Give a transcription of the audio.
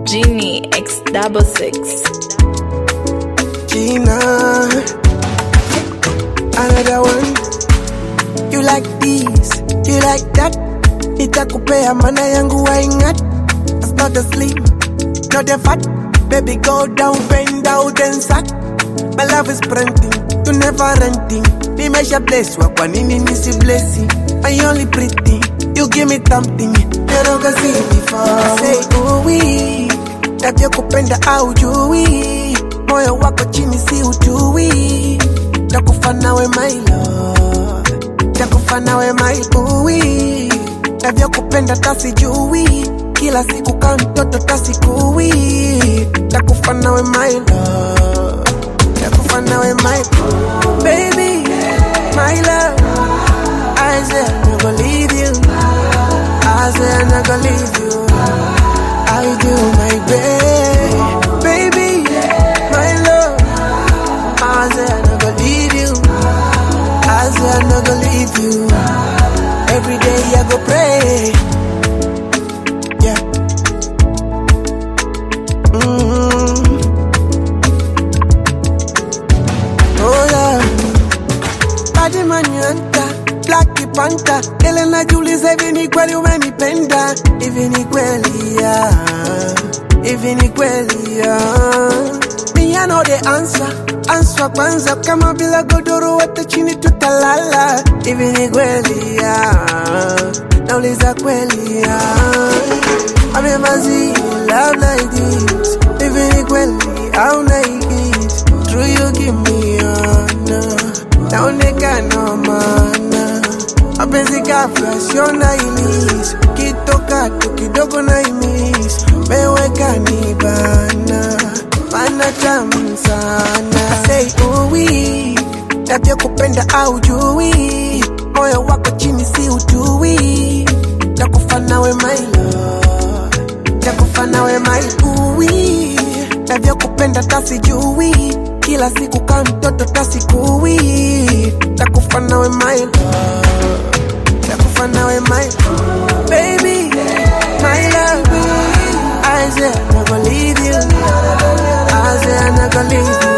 Genie X double six. Gina, another one. You like this, you like that. Nitakupea mana yangu waingat. It's not a slim, not a fat. Baby, go down, bend down, then sack. My love is printing, you never renting. Nimesha bless wa kwa nini nisi blessi? I only pretty, you give me something. You never see before. Say, ooh wee, tabia kupenda au jui. Moyo wako chini si utui. Takufa nawe my love, takufa nawe my bui. Tabia kupenda tasijui, kila siku kaa mtoto tasikui. Takufa nawe my love, takufa nawe my baby, my love. I said I'm not gonna leave you. I said I'm not gonna leave you. I do my best, baby, my love. I said I'm not gonna leave you. I said I'm not gonna leave you. Every day I go pray. Yeah. Mm-hmm. Oh yeah. Badi manyanta, Black Panther, ile najiuliza hivi ni kweli umenipenda, hivi ni kweli ya, hivi ni kweli ya. Me I know the answer, answer kwanza, kama bila godoro wote chini tutalala, hivi ni kweli ya, nauliza kweli ya. I've never seen love like this, hivi ni kweli au naigis, true you give me honor naonekana mana mapenzi ghafla sio na ilis kitoka tu kidogo na imis meweka ni bana mana tamu sana sei uwi tabia kupenda au jui moyo wako chini si utui takufa nawe my love takufa nawe my uwi tabia kupenda tasijui kila siku kaa mtoto tasikui takufa nawe my love takufa nawe my baby my love I said I'm not gonna leave you I said I'm not gonna leave you